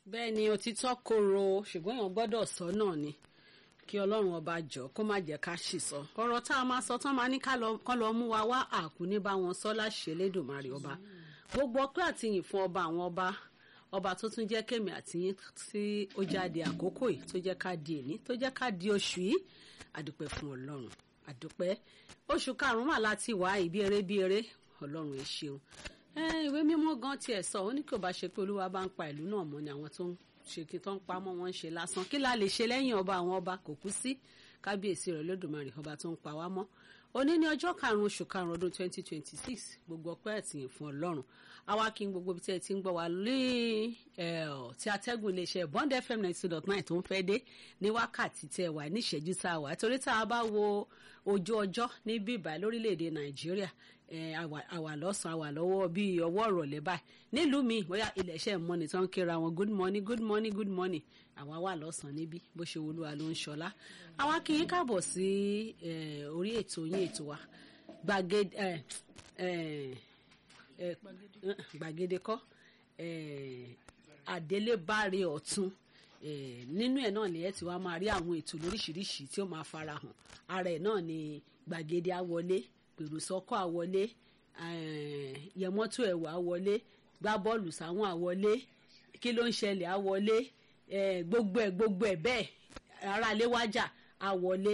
bẹ́ẹ̀ ni òtítọ́ korò ṣùgbọ́n èèyàn gbọ́dọ̀ sọ náà ni kí ọlọ́run ọba jọ kó má jẹ́ ká ṣì sọ ọ̀rọ̀ tá a máa sọ tán máa ní ká lọ mú wa wá àkú ní bá wọn sọ láṣẹ lẹ́dùnmarè ọba gbogbo ọpẹ́ àtìyìn fún ọba àwọn ọba ọba tó tún jẹ́ kémi àtìyìn tí ó jáde àkókò yìí tó jẹ́ ká di èní tó jẹ́ ká di oṣù yìí àdúpẹ́ fún ọlọ́run àdúpẹ́ oṣù karùn-ún mà láti wá ìbí eré bí eré ọlọ́run ẹ ṣeun ìwé mímọ́ gan tiẹ̀ sọ ó ní kí o bá ṣe pé olúwa bá ń pa ìlú náà mọ́ ni àwọn tó ń ṣe kí tó ń pamọ́ wọn ń ṣe lásán kí la lè ṣe lẹ́yìn ọba àwọn ọba kò kú sí kábíyèsí rẹ̀ lódùmarè ọba tó ń pa wá mọ́ òní ní ọjọ́ karùn-ún oṣù karùn-ún ọdún twenty twenty six gbogbo ọpẹ́ àtìyìn fún ọlọ́run àwa kí n gbogbo ibi tí ẹ ti ń gbọ́ wa lé tí atẹ́gùn iléeṣẹ́ bond fm ninety two dot nine tó ń fẹ́ dé ní wákàtí tẹ wà ní ìṣẹ́jú tá a wà torí tá a bá wo ojú ọjọ́ ní bíbá lórílẹ̀‐èdè nàìjíríà àwà lọ́sàn-án àwà lọ́wọ́ bíi ọwọ́ ìrọ̀lẹ́ báyìí nílùú mi bóyá iléeṣẹ́ mọ́ni tó ń kíra wọn good morning good morning good morning àwa wà lọ́sàn-án níbí bó ṣe wolúwa ló ń ṣọlá àwa kì í káàbọ̀ sí orí ètò yín ètò wa gbàgede gbàgede kọ́ àdélébáre ọ̀tún nínú ẹ̀ náà ni ẹ ti wá máa rí àwọn ètò lóríṣiríṣi tí ó máa farahàn ara ẹ̀ náà ni gbàgede àwọlé pèròsọ́kọ̀ àwọlé yẹmọ́tò ẹ̀wà àwọlé gbá bọ́ọ̀lù sáwọn àwọlé kí ló ń ṣẹlẹ̀ àwọlé gbogbo ẹ̀ gbogbo ẹ̀ bẹ́ẹ̀ aráalé wájà àwọlé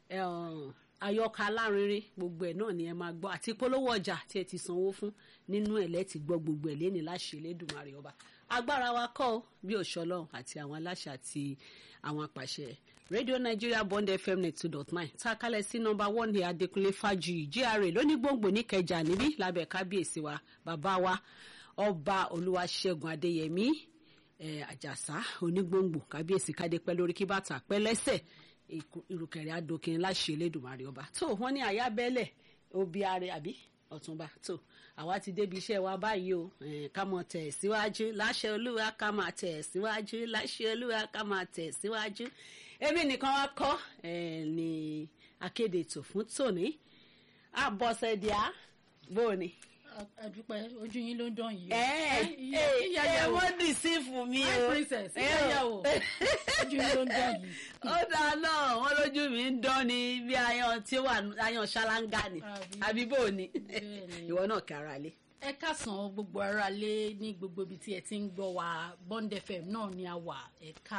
àyọkà alárinrin gbogbo ẹ̀ náà ni ẹ máa gbọ́ àti polówó ọjà tí ẹ ti sanwó fún nínú ẹ̀ lẹ́ẹ̀tì gbọ́ gbogbo ẹ̀ lẹ́ni láṣẹ Elédùmarè ọba agbára wa kọ́ bí òṣọlọ́run àti àwọn aláṣẹ àti àwọn apàṣẹ radio nigeria bond fm net two dot nine tá a kalẹ̀ sí nọmba one ní adékúnlé fájuyì gra lóní gbòǹgbò níkẹjà níbí lábẹ́ kábíyèsí wa bàbá wa ọba olúwaṣẹ́gun adéyẹmí àjàsá onígbòǹgbò kábíyèsí kádé pẹ́ lórí kí bàtà pẹ́ lẹ́sẹ̀ ìrùkẹ̀rẹ̀ adókin láṣẹ Elédùmarè ọba tó wọ́n ní àyábẹ́lẹ̀ obi ààrẹ àbí ọ̀túnba tó àwa ti débi iṣẹ́ wa báyìí o ká mọ̀ tẹ̀ síwájú láṣẹ olúwa ká máa tẹ̀ síwájú láṣẹ olúwa ká máa tẹ̀ síwájú èmi nìkan wá kọ́ ní akéde ètò fún tòní àbọ̀sẹ̀díà bóòni. àdúpẹ́ ojú yín ló ń dán yìí. ẹ ẹ wọ́n dì sí fún mi o. my princess ìyáyàwó ojú yín ló ń dán yìí. ó dáa náà wọ́n lójú mi ń dán ni bí ayan tí ó wà ayan ṣáláńgá ni àbí bóòni ìwọ náà kí ara lé ẹ káàsán gbogbo ara lé ní gbogbo ibi tí ẹ ti ń gbọ́ wa Bond FM náà ni a wà ẹ̀ka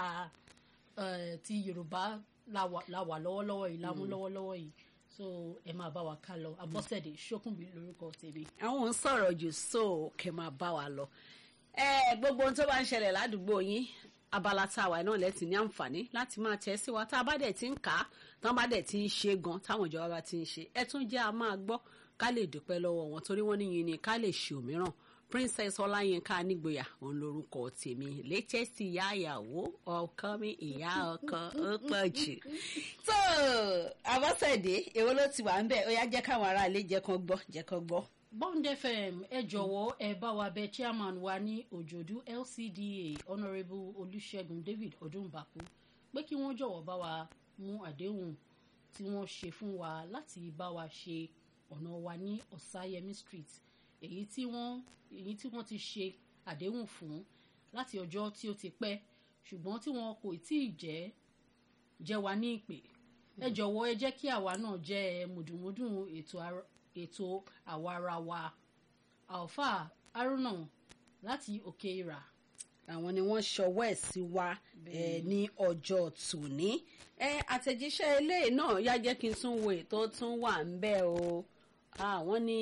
ti Yorùbá la wà lọ́wọ́lọ́wọ́ yìí lámú lọ́wọ́lọ́wọ́ yìí so ẹ máa bá wa ká lọ Abọ́sẹ̀dé Ṣókùnbí lórúkọ tèmi. àwọn ń sọ̀rọ̀ jù so kẹ́ máa bá wa lọ ẹ gbogbo ohun tó bá ń ṣẹlẹ̀ ládùúgbò yín abala tá a wà náà lẹ́tì ní àǹfààní láti máa tẹ̀ sí wa tá a bá dẹ̀ ti ń kà á tán bá dẹ̀ ti ń ṣe gan táwọn ìjọba bá ti ń ṣe ẹ tún jẹ́ a máa gbọ́ ká lè dúpẹ́ lọ́wọ́ wọn torí wọ́n níyìn ni ká lè ṣe òmíràn princess ọláyínká nígboyà òun lorúkọ tèmi latest ìyá ìyàwó ọkọ mi ìyá ọkọ ó pọ̀ jù. tó Abọ́sẹ̀dé èwo ló ti wà ń bẹ̀ ó yá jẹ́ káwọn aráalé jẹ́ kán gbọ́ jẹ́ kán gbọ́. Bond FM ẹ jọ̀wọ́ ẹ bá wa bẹ̀ chairman wa ní òjòdú LCDA honourable olùṣègùn David ọdúnbàkú pé kí wọ́n jọ̀wọ́ bá wa mú àdéhùn tí wọ́n ṣe fún wa láti bá wa ṣe ọ̀nà wa ní ọ̀sáyẹmí street èyí tí wọ́n èyí tí wọ́n ti ṣe àdéhùn fún láti ọjọ́ tí ó ti pẹ́ ṣùgbọ́n tí wọn kò tí ì jẹ́ jẹ́ wa ní ìpè ẹ jọ̀wọ́ ẹ jẹ́ kí àwa náà jẹ́ mùdùmùdù ètò àwarawa alfa haruna láti òkè ìrà àwọn ni wọ́n ṣọwọ́ ẹ̀ sí wa ní ọjọ́ tòní àtẹ̀jíṣẹ́ eléyìí náà yá jẹ́ kí n tún wo ètò tún wà ń bẹ̀ o àwọn ní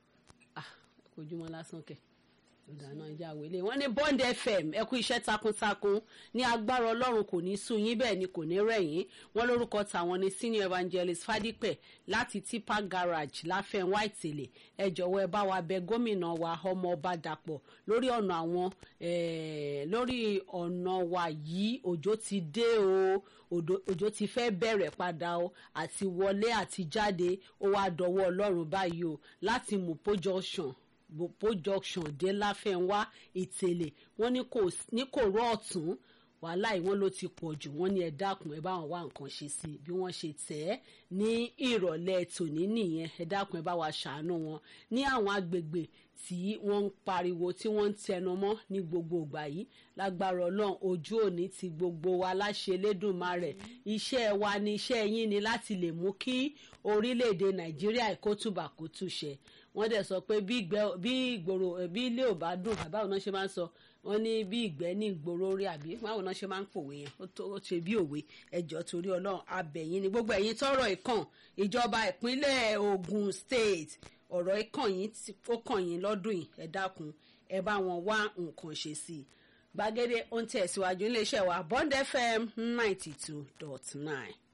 kojúmọ́ lásán kẹ̀ ìdáná ìjà àwélé wọ́n ní Bond FM ẹ kú iṣẹ́ takuntakun ní agbára Ọlọ́run kò ní sú yín bẹ́ẹ̀ ni kò ní rẹ̀ yín wọ́n lórúkọ tàwọn ní senior evangelist Fadípẹ̀ láti tipa garage láfẹnwá ìtẹ̀lẹ̀ ẹ jọ̀wọ́ ẹ bá wa bẹ̀ gómìnà wa ọmọọba Dàpọ̀ lórí ọ̀nà àwọn lórí ọ̀nà wa yìí òjò ti dé o òjò ti fẹ́ bẹ̀rẹ̀ padà o àti wọlé àti jáde ó wá dọwọ́ Ọlọ́run báyìí o láti Mopo junction Mopo junction dé láfẹnwá ìtẹ̀lẹ̀ wọ́n ní kò rọ ọ̀tún wàhálà yìí wọ́n ló ti pọ̀ jù wọ́n ní ẹ dákun ẹ bá wọn wá nǹkan ṣe sí bí wọ́n ṣe tẹ̀ ẹ́ ní ìrọ̀lẹ́ tòní nìyẹn ẹ dákun ẹ bá wa ṣàánú wọn ní àwọn agbègbè tí wọ́n ń pariwo tí wọ́n ń tẹnu mọ́ ní gbogbo ìgbà yìí lágbára ọlọ́run ojú òní ti gbogbo wa láṣẹ lẹ́dùnmarè iṣẹ́ wa ni iṣẹ́ yín ni láti lè mú kí orílẹ̀-èdè nàìjíríà kó túbà kó túṣẹ wọ́n dẹ̀ sọ pé bí ìgboro bí ilé ò bá dùn bàbá òun náà ṣe máa ń sọ wọ́n ní bí ìgbẹ́ ní ìgboro orí àbí báwo náà ṣe máa ń pòwe yẹn ó ṣe bí òwe ẹjọ́ torí ọlọ́run abẹ̀yìn ni gbogbo ẹ̀yin tọ́rọ̀ ìkàn ìjọba ìpínlẹ̀ Ògùn state ọ̀rọ̀ ìkàn yín ó kàn yín lọ́dún yìí ẹ dákun ẹ bá wọn wá nǹkan ṣe sí i gbàgede ó ń tẹ̀síwájú iléeṣẹ́ wa Bond FM ninety two dot nine.